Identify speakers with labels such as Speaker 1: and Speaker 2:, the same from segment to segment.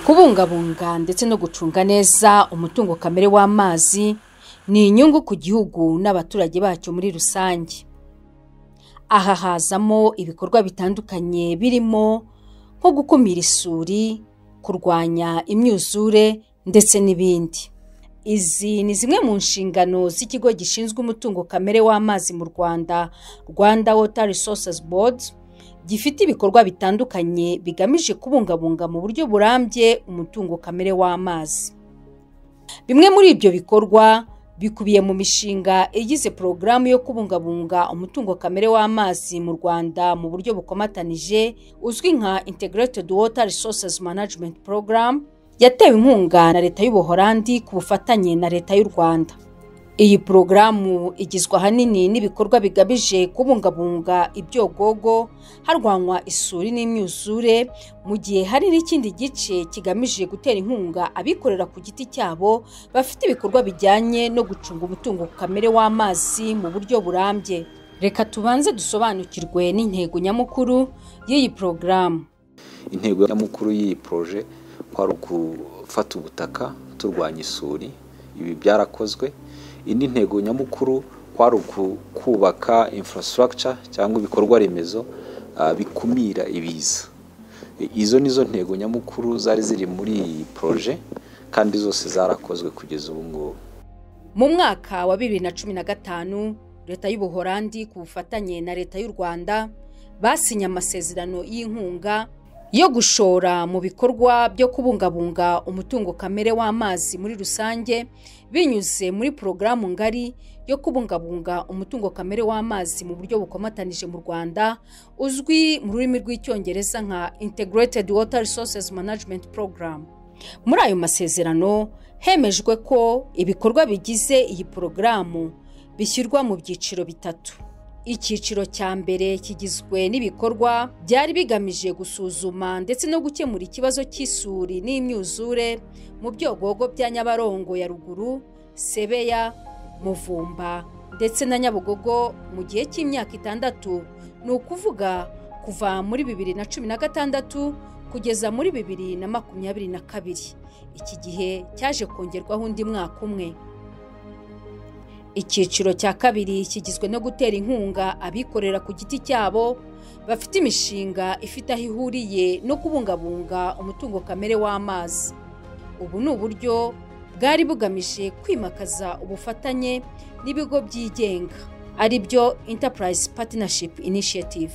Speaker 1: kubungabunga ndetse no gucunga neza umutungo kamere w'amazi ni inyungu ku gihugu n'abaturage bacyo muri rusange aha hazamo ibikorwa bitandukanye birimo nko gukumira isuri kurwanya imyuzure ndetse n'ibindi izi ni zimwe mu nshingano z'ikigo gishinzwe umutungo kamere w'amazi mu rwanda rwanda water resources board gifite ibikorwa bitandukanye bigamije kubungabunga mu buryo burambye umutungo kamere w'amazi bimwe muri ibyo bikorwa bikubiye mu mishinga igize porogaramu yo kubungabunga umutungo kamere w'amazi mu rwanda mu buryo bukomatanije uzwi nka integrated water resources management program yatewe inkunga na leta y'ubuholandi ku bufatanye na leta y'u rwanda iyi porogaramu igizwe ahanini n'ibikorwa bigamije kubungabunga ibyogogo harwanywa isuri n'imyuzure mu gihe hari n'ikindi gice kigamije gutera inkunga abikorera ku giti cyabo bafite ibikorwa bijyanye no gucunga umutungo kamere w'amazi mu buryo burambye reka tubanze dusobanukirwe n'intego nyamukuru y'iyi porogaramu
Speaker 2: intego nyamukuru y'iyi poroje kwari ugufata ubutaka turwanya isuri ibi byarakozwe indi ntego nyamukuru kwari ukubaka infrastructure cyangwa ibikorwa remezo bikumira ibiza izo nizo ntego nyamukuru zari ziri muri iyi poroje kandi zose zarakozwe kugeza ubu ngubu
Speaker 1: mu mwaka wa bibiri na cumi na gatanu leta y'ubuholandi ku bufatanye na leta y'u rwanda basinye amasezerano y'inkunga yo gushora mu bikorwa byo kubungabunga umutungo kamere w'amazi muri rusange binyuze muri porogaramu ngari yo kubungabunga umutungo kamere w'amazi mu buryo bukomatanije mu rwanda uzwi mu rurimi rw'icyongereza nka integrated water resources management program muri ayo masezerano hemejwe ko ibikorwa bigize iyi porogaramu bishyirwa mu byiciro bitatu icyiciro cya mbere kigizwe n'ibikorwa byari bigamije gusuzuma ndetse no gukemura ikibazo cy'isuri n'imyuzure mu byogogo bya nyabarongo ya ruguru sebeya muvumba ndetse na nyabugogo mu gihe cy'imyaka itandatu ni ukuvuga kuva muri bibiri na cumi na gatandatu kugeza muri bibiri na makumyabiri na kabiri iki gihe cyaje kongerwaho undi mwaka umwe icyiciro cya kabiri kigizwe no gutera inkunga abikorera ku giti cyabo bafite imishinga ifite aho ihuriye no kubungabunga umutungo kamere w'amazi ubu ni uburyo bwari bugamije kwimakaza ubufatanye n'ibigo byigenga ari byo Enterprise Partnership Initiative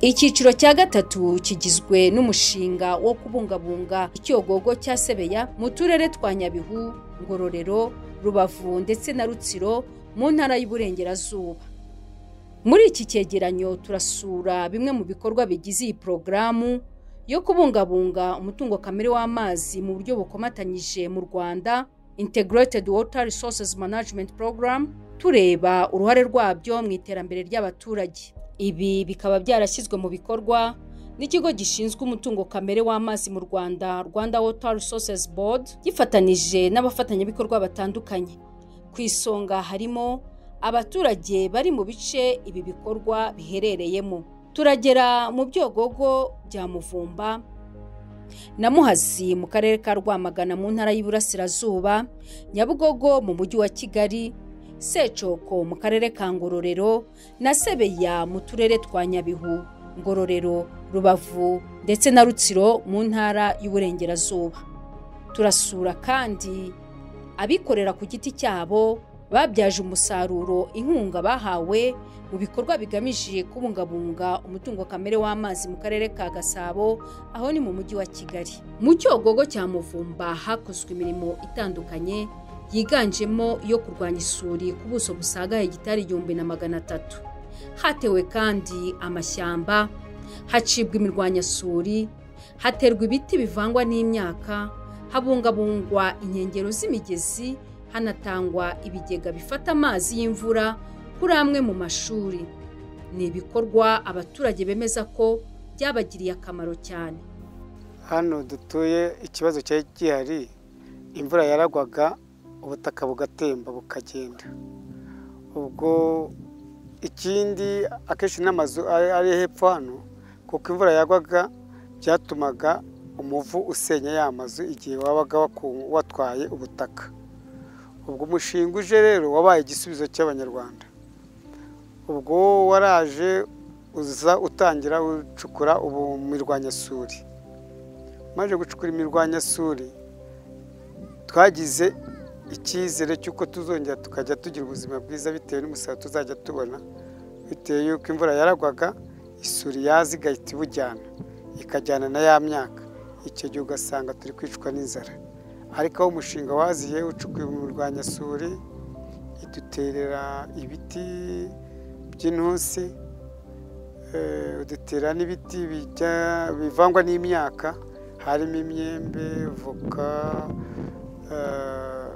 Speaker 1: icyiciro cya gatatu kigizwe n'umushinga wo kubungabunga icyogogo cya sebeya mu turere twa nyabihu ngororero rubavu ndetse na rutsiro mu ntara y'uburengerazuba muri iki cyegeranyo turasura bimwe mu bikorwa bigize iyi porogaramu yo kubungabunga umutungo kamere w'amazi mu buryo bukomatanyije mu rwanda integrated water resources management program tureba uruhare rwabyo mu iterambere ry'abaturage ibi bikaba byarashyizwe mu bikorwa n'ikigo gishinzwe umutungo kamere w'amazi mu rwanda rwanda water resources board gifatanije n'abafatanyabikorwa batandukanye ku isonga harimo abaturage bari mu bice ibi bikorwa biherereyemo turagera mu byogogo bya muvumba na muhazi mu karere ka rwamagana mu ntara y'Iburasirazuba nyabugogo mu mujyi wa kigali secoko mu karere ka ngororero na sebeya mu turere twa nyabihu ngororero rubavu ndetse na rutsiro mu ntara y'uburengerazuba turasura kandi abikorera ku giti cyabo babyaje umusaruro inkunga bahawe mu bikorwa bigamije kubungabunga umutungo kamere w'amazi mu karere ka gasabo aho ni mu mujyi wa kigali mu cyogogo cya muvumba hakozwe imirimo itandukanye yiganjemo iyo kurwanya isuri ku buso busagaye gitari igihumbi na magana atatu hatewe kandi amashyamba hacibwa imirwanyasuri haterwa ibiti bivangwa n'imyaka habungabungwa inkengero z'imigezi hanatangwa ibigega bifata amazi y'imvura kuri amwe mu mashuri ni ibikorwa abaturage bemeza ko byabagiriye akamaro cyane
Speaker 3: hano dutuye ikibazo cyari gihari imvura yaragwaga ubutaka bugatemba bukagenda ubwo ikindi akenshi n'amazu ari hepfo hano kuko imvura yagwaga byatumaga umuvu usenya ya mazu igihe wabaga waku- watwaye ubutaka ubwo umushinga uje rero wabaye igisubizo cy'abanyarwanda ubwo waraje uza utangira ucukura ubu mirwanyasuri maze gucukura imirwanyasuri twagize icyizere cy'uko tuzongera tukajya tugira ubuzima bwiza bitewe n'umusaruro tuzajya tubona bitewe y'uko imvura yaragwaga isuri yaza igahita ibujyana ikajyana na ya myaka icyo gihe ugasanga turi kwicwa n'inzara ariko aho umushinga waziye ucukuye umurwanyasuri iduterera ibiti by'intusi eh, udutera n'ibiti bijya- bivangwa n'imyaka harimo imyembe voka eh,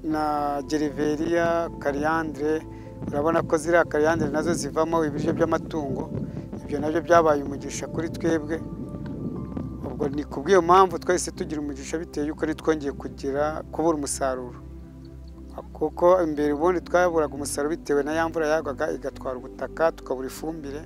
Speaker 3: na gereveriya kariyandire urabona ko ziriya kariyandire nazo zivamo ibiryo by'amatungo ibyo nabyo byabaye umugisha kuri twebwe ubwo ni ku bw'iyo mpamvu twahise tugira umugisha bitewe yuko ari twongeye kugira kubura umusaruro kuko imbere ubundi twaburaga umusaruro bitewe na ya mvura yagwaga igatwara ubutaka tukabura ifumbire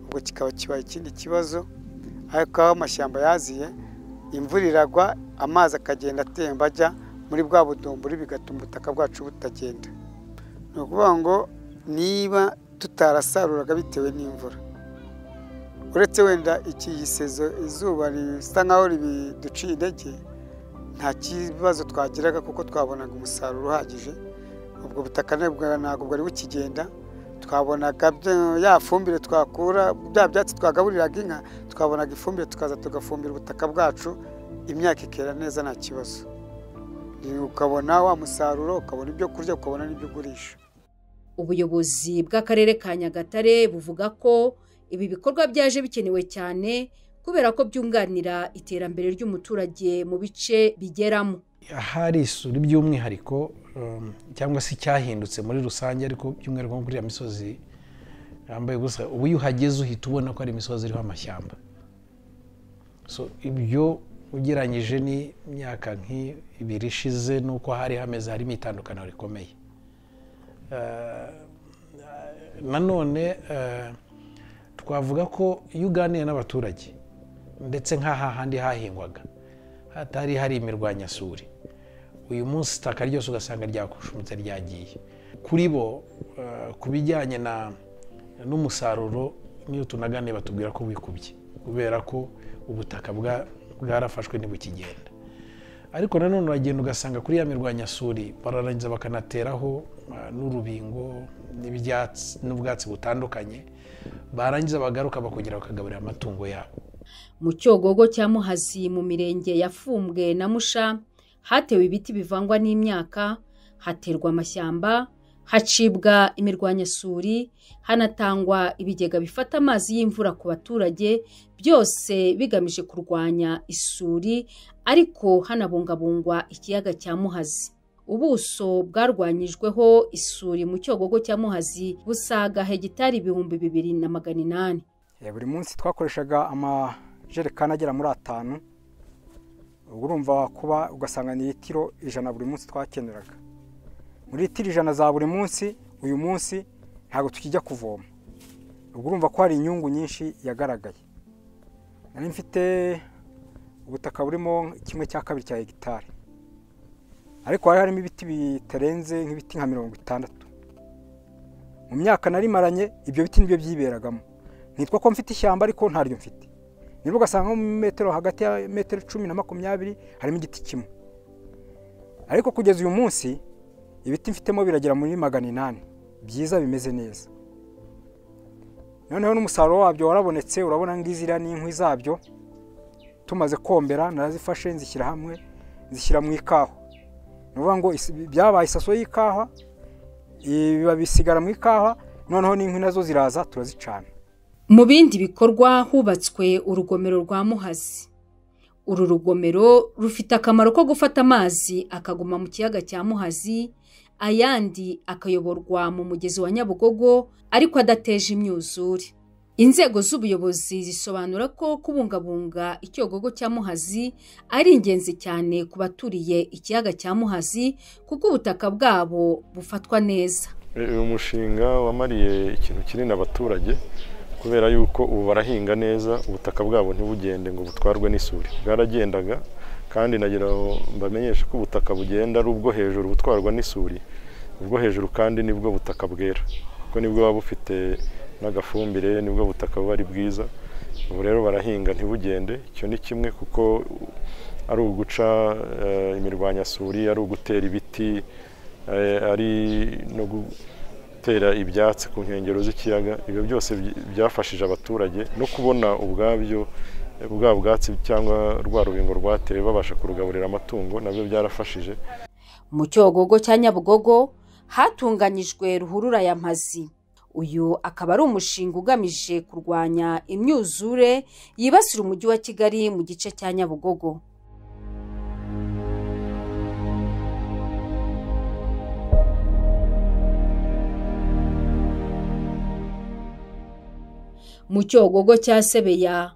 Speaker 3: ubwo kikaba kibaye ikindi kibazo ariko aho amashyamba yaziye imvura iragwa amazi akagenda atemba ajya muri bwa budumburi bigatuma ubutaka bwacu butagenda ni ukuvuga ngo niba tutarasaruraga bitewe n'imvura uretse wenda iki gisezo izuba risa nkaho ribiduciye intege nta kibazo twagiraga kuko twabonaga umusaruro uhagije ubwo butaka nabwo ntabwo bwari bukigenda twabonaga bya- ya fumbire twakura bya byatsi twagaburiraga inka twabonaga ifumbire tukaza tugafumbira ubutaka bwacu imyaka ikera neza nta kibazo Ni ukabona wa musaruro ukabona ibyo kurya ukabona n'ibyo ugurisha
Speaker 1: Ubuyobozi bw'Akarere ka Nyagatare buvuga ko ibi bikorwa byaje bikenewe cyane kubera ko byunganira iterambere ry'umuturage mu bice bigeramo.
Speaker 4: ahari isuri by'umwihariko um, cyangwa se icyahindutse muri rusange ariko by'umwihariko nko kuri ya misozi yambaye ubusa ubu iyo uhageze uhita ubona ko ari imisozi iriho amashyamba so ibyo ugereranyije n'imyaka nk'ibiri ishize n'uko hari hameze harimo itandukaniro rikomeye nanone eh, twavuga ko iyo uganiye n'abaturage ndetse nk'aha handi hahingwaga hatari hari imirwanyasuri uyu munsi itaka ryose ugasanga ryakushumitse ryagiye kuri bo eh, ku bijyanye na- n'umusaruro niyo tunaganiye batubwira ko wikubye kubera ko ubutaka bwa- bwarafashwe ntibukigenda ariko nanone uragenda ugasanga kuri ya mirwanyasuri bararangiza bakanateraho ah, n'urubingo n'ibyatsi n'ubwatsi butandukanye barangiza bagaruka bakongera bakagaburira amatungo yabo
Speaker 1: Mu Cyogogo cya Muhazi mu mirenge ya Fumbwe na Musha hatewe ibiti bivangwa n'imyaka, haterwa amashyamba, hacibwa imirwanyasuri, hanatangwa ibigega bifata amazi y'imvura ku baturage, byose bigamije kurwanya isuri ariko hanabungabungwa ikiyaga cya Muhazi. Ubuso bwarwanyijweho isuri mu Cyogogo cya Muhazi busaga hegitari ibihumbi bibiri na magana inani.
Speaker 5: Eh, buri munsi twakoreshaga amajerekani agera muri atanu ubwo urumva kuba ugasanga ni litiro ijana buri munsi twakeneraga muri litiro ijana za buri munsi uyu munsi ntabwo tukijya kuvoma ubwo urumva ko hari inyungu nyinshi yagaragaye nari mfite ubutaka burimo kimwe cya kabiri cya hegitari ariko hari harimo ibiti bitarenze nk'ibiti nka mirongo itandatu mu myaka narimaranye ibyo biti nibyo byiberagamo nitwa ko mfite ishyamba ariko ntaryo mfite niba ugasanga nko mu metero hagati ya metero cumi na makumyabiri harimo igiti kimwe ariko kugeza uyu munsi ibiti mfitemo biragera muri magana inani byiza bimeze neza noneho n'umusaruro wabyo warabonetse urabona ngizi iriya ni inkwi zabyo tumaze kombera narazifashe nzishyira hamwe nzishyira mu ikawa ni ukuvuga ngo isi- byabaye isaso y'ikawa ibiba bisigara mu ikawa noneho n'inkwi nazo ziraza turazicana
Speaker 1: Mu bindi bikorwa hubatswe urugomero rwa Muhazi. Uru rugomero rufite akamaro ko gufata amazi akaguma mu kiyaga cya Muhazi, ayandi akayoborwa mu mugezi wa Nyabugogo ariko adateje imyuzure. Inzego z'ubuyobozi zisobanura ko kubungabunga icyogogo cya Muhazi ari ingenzi cyane ku baturiye ikiyaga cya Muhazi kuko ubutaka bwabo bufatwa neza.
Speaker 6: uyu mushinga wamariye ikintu kinini abaturage kubera yuko ubu barahinga neza ubutaka bwabo ntibugende ngo butwarwe n'isuri bwaragendaga kandi nagira ngo mbamenyeshe ko ubutaka bugenda ari ubwo hejuru butwarwa n'isuri ubwo hejuru kandi nibwo butaka bwera kuko nibwo buba bufite n'agafumbire nibwo butaka buba ari bwiza ubu rero barahinga ntibugende icyo ni kimwe kuko ari uguca eh, imirwanyasuri ari ugutera ibiti eh, ari no gutera ibyatsi ku nkengero z'ikiyaga ibyo byose by- byafashije abaturage no kubona ubwabyo eh, bwa bwatsi cyangwa rwa rubingo rwatewe babasha kurugaburira amatungo nabyo byarafashije
Speaker 1: mu cyogogo cya nyabugogo hatunganyijwe ruhurura ya mpazi uyu akaba ari umushinga ugamije kurwanya imyuzure yibasira umujyi wa kigali mu gice cya nyabugogo mu cyogogo cya sebeya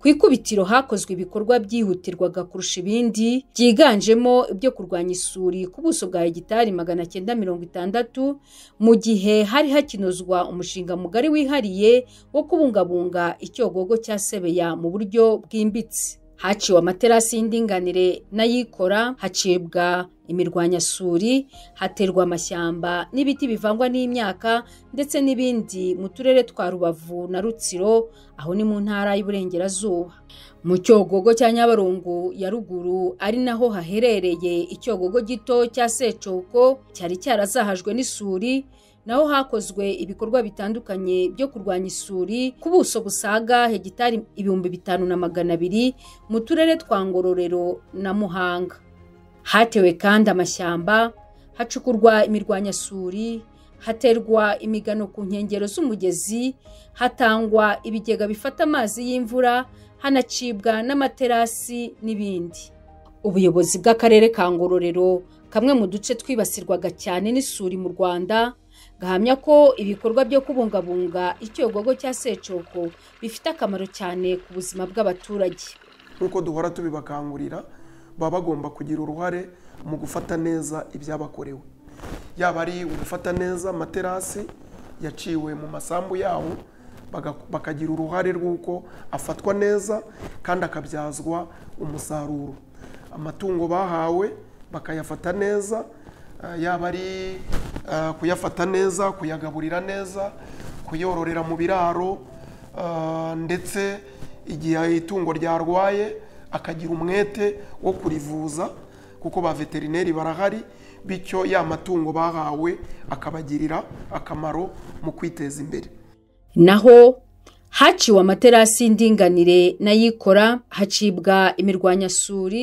Speaker 1: ku ikubitiro hakozwe ibikorwa byihutirwaga kurusha ibindi byiganjemo ibyo kurwanya isuri ku buso bwa hegitari magana cyenda mirongo itandatu mu gihe hari hakinozwa umushinga mugari wihariye wo kubungabunga icyogogo cya sebeya mu buryo bwimbitse haciwe amaterasi y'indinganire n'ayikora hacibwa imirwanyasuri haterwa amashyamba n'ibiti bivangwa n'imyaka ndetse n'ibindi mu turere twa rubavu na rutsiro aho ni mu ntara y'Iburengerazuba mu cyogogo cya Nyabarongo ya ruguru ari naho haherereye icyogogo gito cya Secoko cyari cyarazahajwe n'isuri naho hakozwe ibikorwa bitandukanye byo kurwanya isuri ku buso busaga hegitari ibihumbi bitanu na magana abiri mu turere twa Ngororero na Muhanga hatewe kandi amashyamba hacukurwa imirwanyasuri haterwa imigano ku nkengero z'umugezi hatangwa ibigega bifata amazi y'imvura hanacibwa n'amaterasi n'ibindi ubuyobozi bw'akarere ka ngororero kamwe mu duce twibasirwaga cyane n'isuri mu rwanda gahamya ko ibikorwa byo kubungabunga icyogogo cya secoko bifite akamaro cyane ku buzima bw'abaturage
Speaker 7: nk'uko duhora tubibakangurira baba bagomba kugira uruhare mu gufata neza ibyabakorewe yaba ari ugufata neza amaterasi yaciwe mu masambu yawo baga- bakagira uruhare rw'uko afatwa neza kandi akabyazwa umusaruro amatungo bahawe bakayafata neza eh, yaba ari eh, kuyafata neza kuyagaburira neza kuyororera mu biraro Ah, ndetse igihe itungo ryarwaye akagira umwete wo kurivuza kuko ba veterineri barahari bityo ya matungo bahawe akabagirira akamaro mu kwiteza imbere
Speaker 1: naho haciwe amaterasi y'indinganire n'ayikora hacibwa imirwanyasuri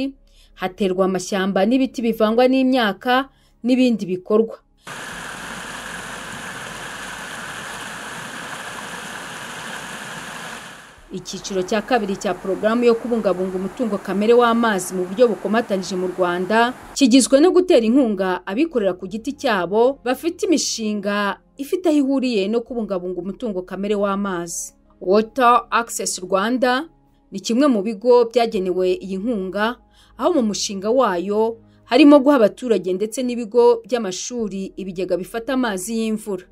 Speaker 1: haterwa amashyamba n'ibiti bivangwa n'imyaka n'ibindi bikorwa icyiciro cya kabiri cya porogaramu yo kubungabunga umutungo kamere w'amazi mu buryo bukomatanyije mu rwanda kigizwe no gutera inkunga abikorera ku giti cyabo bafite imishinga ifite aho ihuriye no kubungabunga umutungo kamere w'amazi water access rwanda ni kimwe mu bigo byagenewe iyi nkunga aho mu mushinga wayo harimo guha abaturage ndetse n'ibigo by'amashuri ibigega bifata amazi y'imvura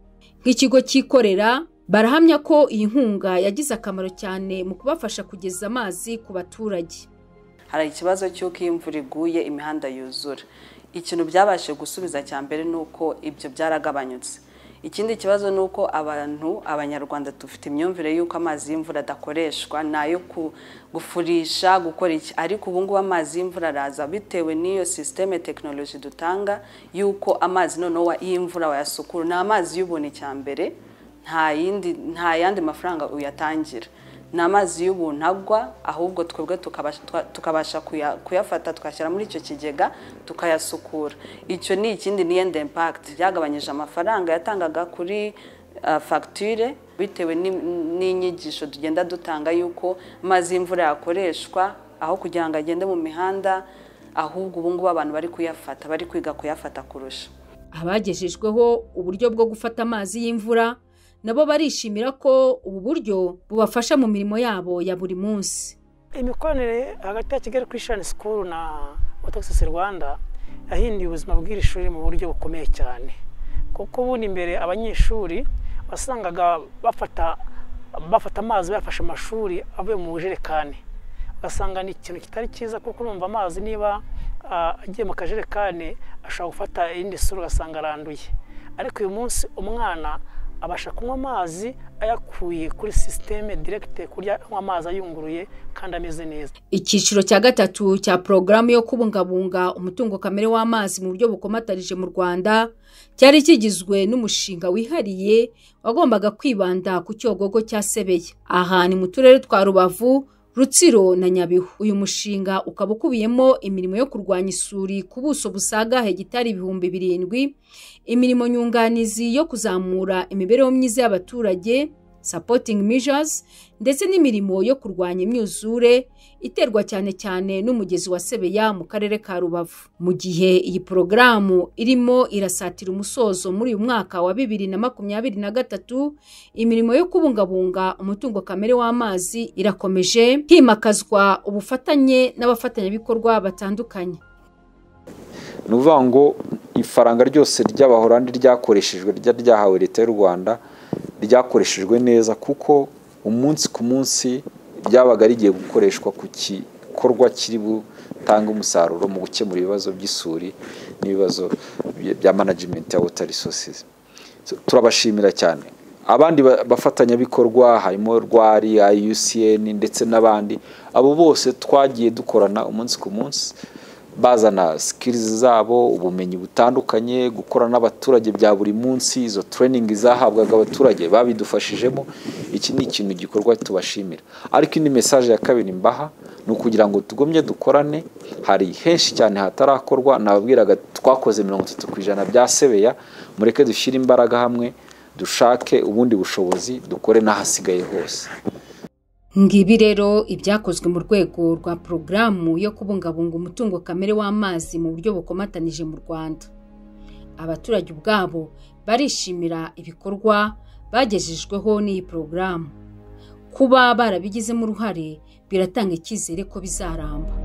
Speaker 1: nk'ikigo cyikorera barahamya ko iyi nkunga yagize akamaro cyane mu kubafasha kugeza amazi ku baturage
Speaker 8: hari ikibazo cy'uko iyo imvura iguye imihanda yuzura ikintu byabashije gusubiza cya mbere ni uko ibyo byaragabanyutse ikindi kibazo ni uko abantu abanyarwanda dufite imyumvire y'uko amazi y'imvura adakoreshwa ni ayo ku- gufurisha gukora iki ariko ubu ngubu amazi y'imvura araza bitewe n'iyo sisiteme tekinoloji dutanga y'uko amazi noneho wa- y'imvura wayasukura ni amazi y'ubuntu cya mbere nta yindi nta yandi mafaranga uyatangira ni amazi y'ubuntu agwa ahubwo twebwe tukabasha- twa- tukabasha kuya- kuyafata tukashyira muri icyo kigega tukayasukura icyo ni ikindi ni yenda impakiti byagabanyije amafaranga yatangaga kuri ah, fagitire bitewe n'i- n'inyigisho tugenda dutanga y'uko amazi y'imvura yakoreshwa aho kugira ngo agende mu mihanda ahubwo ubu ngubu abantu bari kuyafata bari kwiga kuyafata kurusha
Speaker 1: abagejejweho uburyo bwo gufata amazi y'imvura nabo barishimira ko ubu buryo bubafasha mu mirimo yabo ya buri munsi
Speaker 9: imikoranire hagati ya kigali christian school na otoxis rwanda yahinduye ubuzima bw'iri shuri mu buryo bukomeye cyane kuko ubundi mbere abanyeshuri wasangaga bafata bafata amazi bayafashe amashuri avuye mu bujerekani ugasanga ni ikintu kitari cyiza kuko urumva amazi niba ah, agiye mu kajerekani ashobora gufata iyindi sura ugasanga aranduye ariko uyu munsi umwana abasha kunywa amazi ayakuye kuri sisiteme diregite kurya anywa amazi ayunguruye kandi ameze neza
Speaker 1: icyiciro cya gatatu cya porogaramu yo kubungabunga umutungo kamere w'amazi mu buryo bukomatarije mu rwanda cyari kigizwe n'umushinga wihariye wagombaga kwibanda ku cyogogo cya sebeye aha ni mu turere twa rubavu rutsiro na nyabihu uyu mushinga ukaba ukubiyemo imirimo yo kurwanya isuri ku buso busaga hegitari ibihumbi birindwi imirimo nyunganizi yo kuzamura imibereho myiza y'abaturage supporting measures ndetse n'imirimo yo kurwanya imyuzure iterwa cyane cyane n'umugezi wa Sebeya mu karere ka Rubavu. Mu gihe iyi porogaramu irimo irasatira umusozo muri uyu mwaka wa bibiri na makumyabiri na gatatu, imirimo yo kubungabunga umutungo kamere w'amazi irakomeje himakazwa ubufatanye n'abafatanyabikorwa batandukanye.
Speaker 2: ni ukuvuga ngo ifaranga ryose ry'abahorandi ryakoreshejwe ryari ryahawe leta y'u rwanda ryakoreshejwe neza kuko umunsi ku munsi ryabaga rigiye gukoreshwa ku gikorwa kiri butange umusaruro mu gukemura ibibazo by'isuri n'ibibazo bya- bya manajimenti ya wota risosizi turabashimira cyane abandi ba- bafatanyabikorwa harimo rwari IUCN ndetse n'abandi abo bose twagiye dukorana umunsi ku munsi bazana sikirizi zabo ubumenyi butandukanye gukora n'abaturage bya buri munsi izo tureyiningi zahabwaga abaturage babidufashijemo iki ni ikintu gikorwa tubashimira ariko indi mesaje ya kabiri mbaha ni ukugira ngo tugumye dukorane hari henshi cyane hatarakorwa nababwiraga twakoze mirongo itatu ku ijana bya sebeya mureke dushyire imbaraga hamwe dushake ubundi bushobozi dukore n'ahasigaye hose
Speaker 1: Ngibi rero ibyakozwe mu rwego rwa porogaramu yo kubungabunga umutungo kamere w'amazi mu buryo bukomatanije mu Rwanda. Abaturage ubwabo barishimira ibikorwa bagejejweho n'iyi porogaramu. Kuba barabigizemo uruhare biratanga icyizere ko bizaramba.